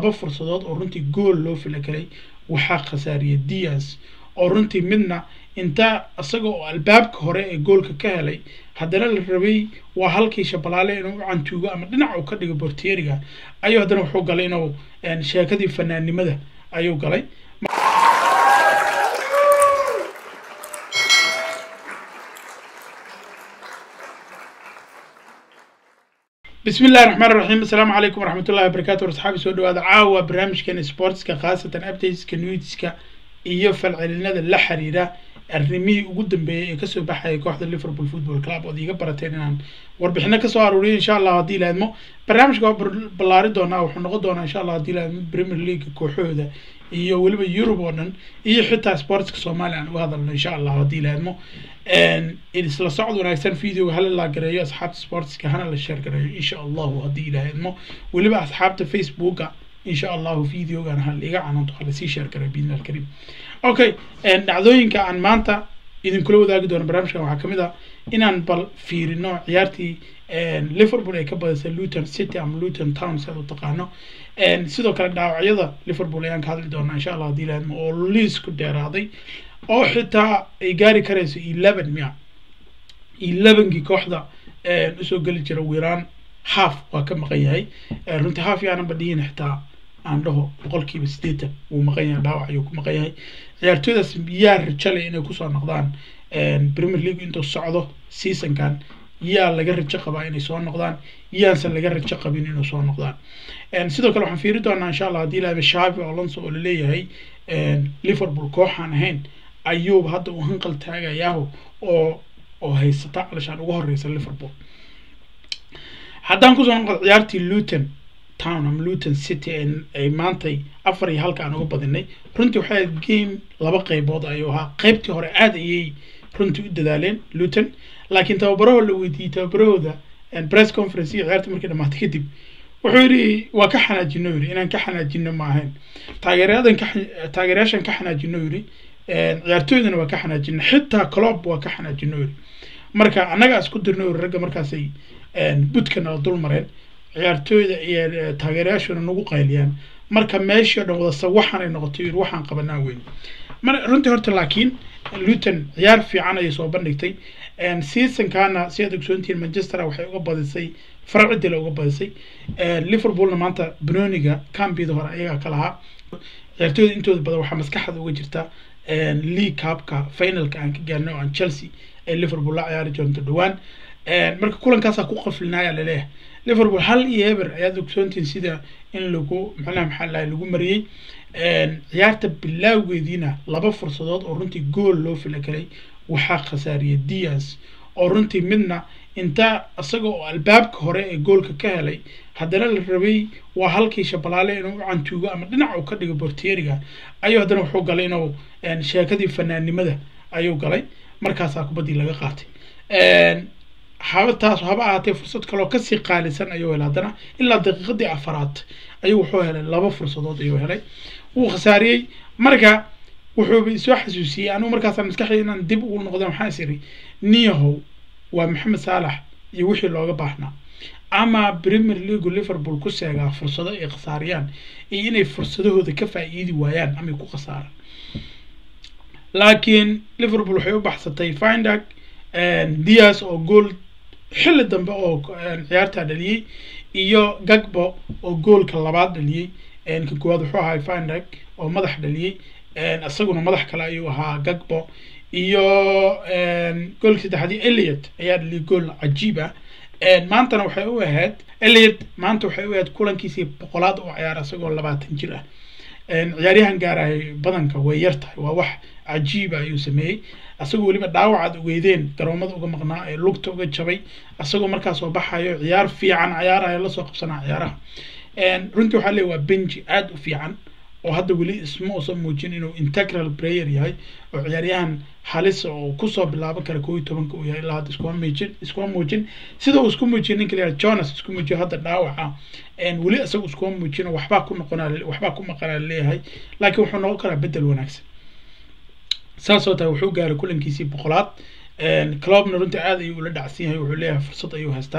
laba fursadood oo runtii gool loo fila galay waxaa khasaariyay dias oo runtii midna inta isaga oo albaabka hore ee goolka ka helay haddana la rabay waa halkii shabalaale inuu u cantuugo ama dhinac uu ka dhigo bortieriga ayuu haddana wuxuu galay inuu sheekadii fanaannimada ayuu galay بسم الله الرحمن الرحيم السلام عليكم ورحمة الله وبركاته أصحابي سو دواada caawa barnaamijkan sportska khaasatan updateska newska iyo falcelinada la xiriira arrimihii ugu dambeeyay ee kasoo baxaya kooxda liverpool football club ood iga barateen inaan warbixino kasoo aruuriyo insha allah haddii laadmo barnaamijka waa ballaari doonaa wuxuu noqon doonaa insha allah haddii laadmo premier league kooxahooda iyo weliba yurub oo dhan iyo xitaa sportska soomaaliya aan uga hadalno insha allah haddii laadmo isla socod wanaagsan videoga hala la gareeyo asxaabta sportska hana la share gareeyo insha allahu haddii ilaahadmo weliba asxaabta facebooka insha allahu videogan ha iga cananto ha lasii share gareeyo biidni alkarim okay dhacdooyinka aan maanta idinkula wadaagi doono barnaamijkan waxaa kamid ah inaan bal fiirino ciyaartii liverpool ay ka badisay luton city ama luton town si aad u taqaano sidoo kale dhaawacyada liverpool ayaan ka hadli doonaa insha allah haddii ilaahadmo oo liisku dheeraaday oo xitaa ay gaari karayso eleven miya elevenkii kooxda usoo geli jira wiiraan half waa ka maqan yahay runtii half yaanan badhihin xitaa aan dhaho boqolkiiba siddeetan wuu maqan yahay dhaawac ayuu ku maqan yahay ciyaartooydaas yaa rajalay inay kusoo noqdaan premier league intuu socdo seasonkan yaa laga rajo qabaa inay soo noqdaan yaanse laga rajo qabin inay soo noqdaan sidoo kale waxaan fiiri doonaa insha allah haddii laaba shavi alonso oo laleeyahay liverpool kooxaan ahayn ayuuba hadda uu hanqal taagayaaho oo oo haysata calishaan uga horeysa liverpool haddaan kusoo noqdo ciyaartii luton town ama luton city ay maantay afar iyo halka aan uga badinay runtii waxay ahayd game laba qeybood ayuu ahaa qeybtii hore aada ayay runtii u dadaaleen luton laakiin tababaraho la weydiiyey tababarahooda press conference iyo ciyaartii markii dhamaatay kadib wuxuu yidhi waa ka xanaajino yidhi inaan ka xanaajino ma ahayn taageerayadan ka taageerayaashan ka xanaajino yidhi ciyaartooydana waa ka xanaajino xitaa clob waa ka xanaajino yidhi marka annaga isku dirno yidhi ragga markaasay budkana oo dul mareen ciyaartooyda iyo taageerayaashuna nagu qayliyaan marka meeshii o dhan wadasa waxaanay noqotay yidhi waxaan qabanaa weyn mar runtii horta laakiin luton ciyaar fiican ayay soo bandhigtay seasonkana si aad ogsoontihiin manchester waxay uga badisay farcidila uga badisay liverpoolna maanta benoniga cambida hore ayagaa ka lahaa ciyaartooyda intooda badan waxaa maskaxda uga jirta league cupka finalka aan ka gaarno aan chelsea ay liverpool la ciyaari doonto dhowaan marka kulankaasaa ku qaflinaya laleeyahay liverpool hal iyo eber ayaad ogsoontihiin sida in lagu macnaha maxaa lahay lagu mariyey ciyaarta bilaawgeediina laba fursadood oo runtii gool loo fila galay waxaa khasaariyay dias oo runtii midna inta isaga oo albaabka hore ee goolka ka helay haddana la rabay waa halkii shabalaale inuu u cantuugo ama dhinac uu ka dhigo bortieriga ayuu haddana wuxuu galay inuu sheekadii fanaannimada ayuu galay markaasaa kubaddii laga qaatay habataas haba ahaatee fursad kaloo kasii qaalisan ayuu helay haddana ilaa daqiiqadii afaraad ayuu wuxuu helay laba fursadood ayuu helay wuu khasaariyey marka wuxuuba isoo xasuusiyey anugu markaasaan maskaxday inaan dib ugu noqda maxaa is iri niyahow waa maxamed saalax iyo wixii looga baahnaa ama premier leagu liverpool ku seegaa fursado ay khasaariyaan iyo inay fursadahooda ka faa'iidi waayaan amay ku khasaaraan laakiin liverpool waxay u baxsatay findag dias oo gool xilli dambe oo ciyaartaa dhaliyey iyo gagbo oo goolka labaad dhaliyey ka koowaad wuxuu ahaa findag oo madax dhaliyey isaguna madax kale ayuu ahaa gagbo iyo goolka saddexaadii eliot ayaa dhaliyay gool cajiib ah maantana waxay u ahayd eliot maanta waxay u ahayd kulankiisii boqolaad oo ciyaar isagoo labaatan jir ah ciyaaryahan gaarahay badanka way yar tahay waa wax cajiiba ayuu sameeyey isagoo weliba dhaawacaad ogeydeen garoomada uga maqnaa ee lugta uga jabay isagoo markaa soo baxayo ciyaar fiican ciyaarayo lasoo qabsanaa ciyaaraha runtii waxaa leey waa benji aada u fiican oo hadda weli isma uusan muujin inuu integral player yahay oo ciyaaryahan halis oo kusoo bilaaban kara koo iyo tobanka uu yahay ilaa hadda iskuma muujin iskuma muujin sida uu isku muujiyay ninka la jonas isku muujiyo hadda dhaawaca weli isaga iskuma muujin oo waxbaa ku noqonaa waxbaa ku maqanaa leeyahay laakiin wuxuu noqon karaa bedel wanaagsan saasoo tahay wuxuu gaaray kulankiisii boqolaad clubna runtii aad ayuu ula dhacsan yahay wuxuu leeyahay fursad ayuu haystaa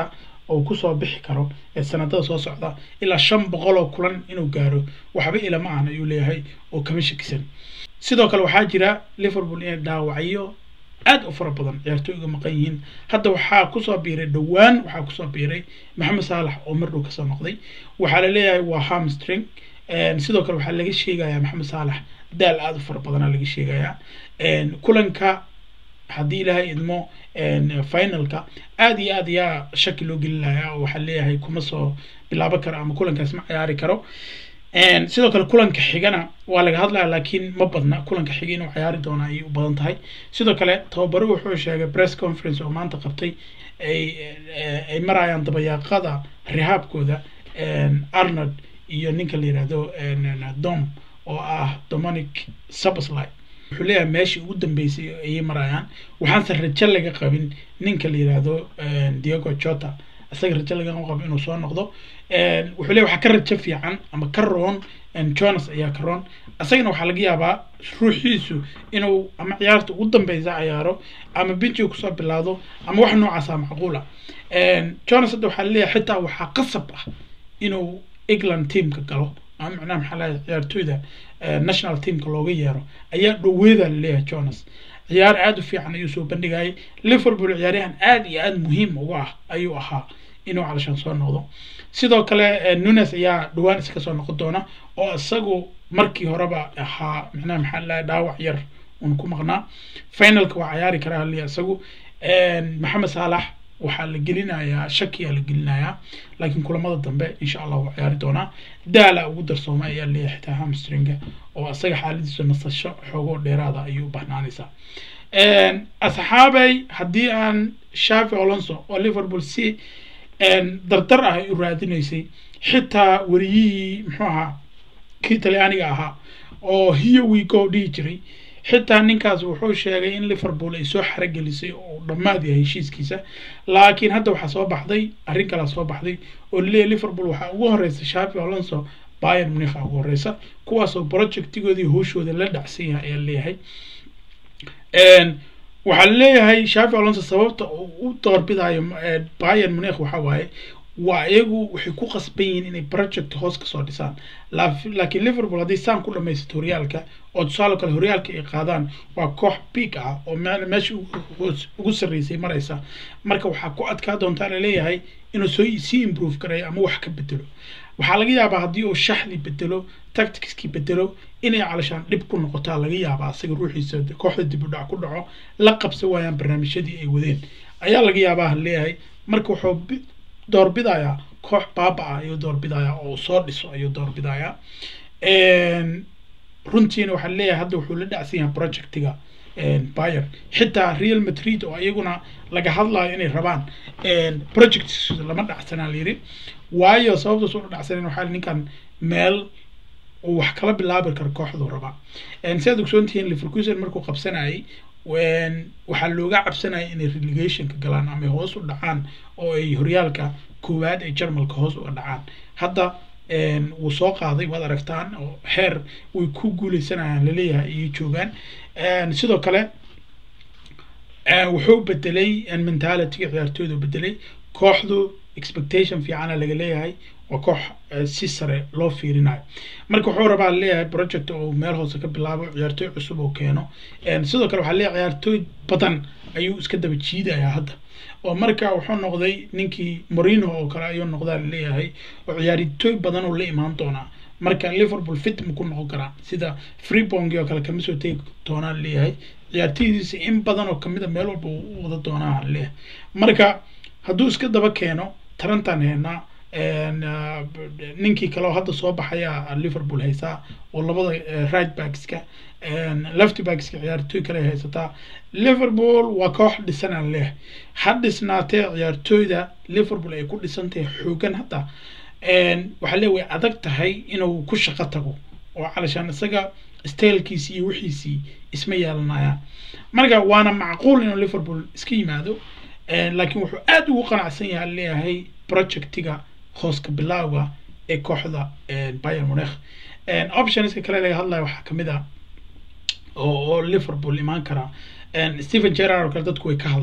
oo kusoo bixi karo ee sanadada soo socda ilaa shan boqol oo kulan inuu gaaro waxba ilama ahna ayuu leeyahay oo kama shakisan sidoo kale waxaa jira liverpool inay dhaawacyo aad u fara badan ciyaartooyga maqan yihiin hadda waxaa kusoo biiray dhowaan waxaa kusoo biiray maxamed saalax oo mar dhow kasoo noqday waxaa la leeyahay waa hamstring sidoo kale waxaa laga sheegayaa maxamed saalax daal aada u fara badanaa laga sheegayaa kulanka haddii ilaahay idmo finalka aada iyo aad ayaa shaki loo gelinaya oo waxaa leeyahay kuma soo bilaaban karo ama kulankaas ma ciyaari karo sidoo kale kulanka xigana waa laga hadlaya laakiin ma badna kulanka xiga inuu ciyaari doona ayay u badan tahay sidoo kale tababaro wuxuu sheegay press conference oo maanta qabtay ay ay marayaan dabayaaqada rihaabkooda arnold iyo ninka la yihahdo dom oo ah dominic sabasli wuxuu leeyahay meeshii ugu dambeysay ayay marayaan waxaanse rajo laga qabin ninka la yihahdo diego jota isaga rajo lagama qabo inuu soo noqdo wuxuu leeyahy waxaa ka rajo fiican ama ka roon jonas ayaa ka roon isagana waxaa laga yaabaa ruuxiisu inuu ama ciyaarta ugu dambeysa ciyaaro ama binjiga kusoo bilaado ama wax noocaasa macquula jonas hadda waxaa laleeyahay xitaa waxaa qasab ah inuu england teamka galo ama macnaha maxaa lahay ciyaartooyda national teamka looga yeero ayaa dhoweeda laleeyahay jonas ciyaar aada u fiican ayuu soo bandhigayay liverpool ciyaaryahan aada iyo aada muhiim uga ah ayuu ahaa inuu calashaan soo noqdo sidoo kale nunes ayaa dhawaan iska soo noqon doona oo isagu markii horeba ahaa macnaha maxaa lahay dhaawac yar uun ku maqnaa finalka waa ciyaari karaa haliya isagu maxamed saalax waxaa la gelinayaa shakiyaa la gelinayaa laakiin kulamada dambe insha allah waa ciyaari doonaa daala ugu darsooma ayaa leeyahay xitaa hamstringa oo isaga xaaladiisa nasasho xoogoo dheeraada ayuu bahnaanaysaa asxaabay haddii aan shafi alonso oo liverpool si dardar ah ay u raadinaysay xitaa wariyihii muxuu ahaa kii talyaaniga ahaa oo hiyo wigo dhihi jiray xitaa ninkaas wuxuu sheegay in liverpool ay soo xarogelisay oo dhammaad yahay heshiiskiisa laakiin hadda waxaa soo baxday arrin kalaa soo baxday oo laleeyahy liverpool waxaa ugu horeysa shafi alonso bayern munich ugu horeysa kuwaasoo projectigoodii hooshooda la dhacsan yahay ayaa leeyahay waxaa leeyahay shafi alonso sababta uu u doorbidayo bayern munich waxa waaye waa iyagu waxay ku qasban yihiin inay project hoos kasoo dhisaan laakiin liverpool hadday saan ku dhamaysato horyaalka oo tusaale kale horyaalka ay qaadaan waa koox big ah oo meesha ugu sarreysay maraysa marka waxaa ku adkaa doontaa laleeyahay inuu soo sii improve garayo ama wax ka bedelo waxaa laga yaabaa haddii uu shaxdi bedelo tacticskii bedelo inay calashaan dhib ku noqotaa laga yaabaa isaga ruuxiisa kooxda dib u dhac ku dhaco la qabsan waayaan barnaamijyadii ay wadeen ayaa laga yaabaa leeyahay marka wuxuu doorbidayaa koox baaba ah ayuu doorbidayaa oo soo dhiso ayuu doorbidayaa runtiina waxaa leeyahay hadda wuxuu la dhacsan yahay projectiga bayer xitaa real madrid oo iyaguna laga hadlayo inay rabaan project lama dhacsanaa layiri waayo sababtaas ula dhacsanen waxaa ninkan meel uu wax kala bilaabi karo kooxduu rabaa si aad ogsoontihiin liverkusen markuu qabsanayay waxaa looga cabsanaya inay relegationka galaan ama hoos u dhacaan oo ay horyaalka koowaad ee jarmalka hoos uga dhacaan hadda wuu soo qaaday waad aragtaan oo heer way ku guuleysanayaan laleeyahay ayay joogaan sidoo kale wuxuu bedelay mentalityga ciyaartooyda bedelay kooxdu expectation fiicana laga leeyahay waa koox si sare loo fiirinayo marka wuxuu rabaa leeyahay project oo meel hoose ka bilaabo ciyaartooy cusub oo keeno sidoo kale waxaa leeyahay ciyaartooy badan ayuu iska daba jiidayaa hadda oo marka wuxuu noqday ninkii morino oo kale ayuu noqdaa laleeyahay oo ciyaartooy badan oo la imaan doonaa marka liverpool fit ma ku noqon karaa sida freebongi oo kale kama soo tegi doonaa laleeyahay ciyaartooydiisa in badan oo kamid a meel walba u wada doonaa laleeyahay marka hadduu iska daba keeno tarantan heynaa ninkii kale oo hadda soo baxaya liverpool haysaa oo labada right backska left backska ciyaartooy kale haysataa liverpool waa koox dhisanaan leh ha dhisnaatee ciyaartooyda liverpool ay ku dhisan tahay xoogan hadda waxaa lee way adag tahay inuu ku shaqo tago oo calashaan isaga staylkiisi iyo wixiisii isma yeelanayaan marka waana macquul inuu liverpool iska yimaado laakiin wuxuu aada ugu qanacsan yahay leeyahay projectiga hooska bilowga ee kooxda bayern munich optionska kale laga hadlayo waxaa kamid ah oo oo liverpool imaan kara stephen gerard oo kale dadku way ka hadlaan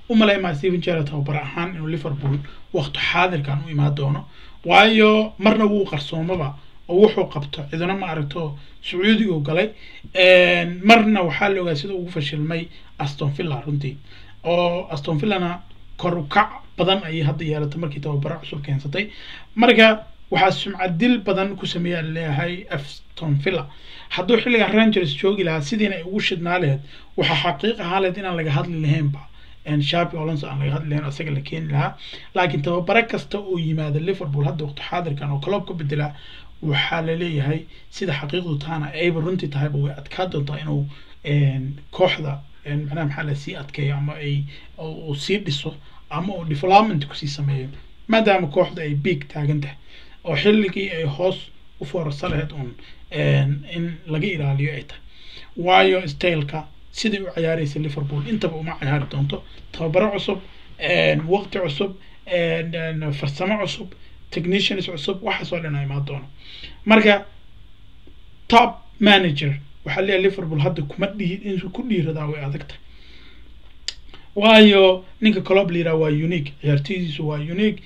u maleymaa steven gerrard tababar ahaan inuu liverpool waqti xaadirkan u imaan doono waayo marna wuu qarsoomaba oo wuxuu qabto ciduna ma aragto sacuudigu galay marna waxaa la ogaa sida ugu fashilmay aston villa runtii oo aston villana kor ukac badan ayay hadda yeelatay markii tababaro cusub keensatay marka waxaa sumcad dil badan ku sameeyaa leeyahay aston villa hadduu xilliga rangers joogi lahaa sidiina ay ugu shidnaa laheyd waxaa xaqiiq ahaa laheyd inaan laga hadli lahaynba shabi olonso aan laga hadli lahayn isaga la keeni lahaa laakiin tababaro kasta oo yimaada liverpool hadda waqti xaadirkan oo club ka bedelaa waxaa laleeyahay sida xaqiiqdu tahana ayba runtii tahayba way adkaa doontaa inuu kooxda macnaha maxaa la sii adkeeyo ama ay uu sii dhiso ama uu development kusii sameeyo maadaama kooxda ay big taagan tahay oo xilligii ay hoos u foorarsa lahayd uun in laga ilaaliyo ay tahay waayo styleka sidai u ciyaaraysa liverpool intaba uma ciyaari doonto tababaro cusub waqti cusub farsamo cusub technicians cusub waxaasoo dhan imaan doono marka top manager waxaa leeyahay liverpool hadda kuma dhihi inuu ku dhiiradaa way adagtahay waayo ninka colob la yiraha waa unique ciyaartoydiisu waa unique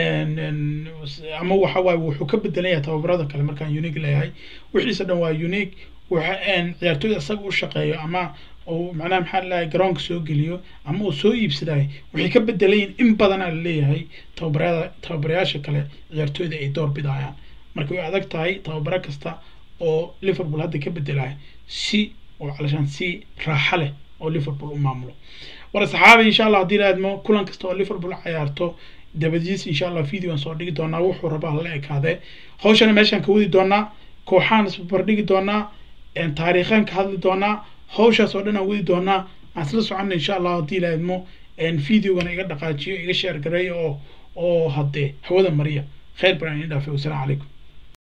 ama waxa waaye wuxuu ka bedelan yahay tababarada kale markaan unique leeyahay wixiisa dhan waa unique waxa ciyaartoyda isaga u shaqeeyo ama uu macnaha maxaa lalahay garoonka soo geliyo ama uu soo iibsadayo waxay ka bedelayiin in badanaa laleeyahay tababarada tababarayaasha kale ciyaartoyda ay door bidayaan marka way adag tahay tababaro kasta oo liverpool hadda ka bedelayo si oo calashaan si raaxa leh oo liverpool u maamulo war saxaabi insha allah haddii laadmo kulan kasta oo liverpool ciyaarto dabadiis insha allah videoan soo dhigi doonaa wuxuu rabaa hala ekaadee hawshana meeshaan ka wadi doonaa kooxaan isbarbardhigi doonaa taariikhaan ka hadli doonaa hawshaas oo dhan aan wadi doonaa aan isla soconna insha allah haddii laadmo videogana iga dhaqaajiyo iga sheer gareeyo oo oo haddee hawada mariya khayr baan idin dhaafay wasalaamu calaykum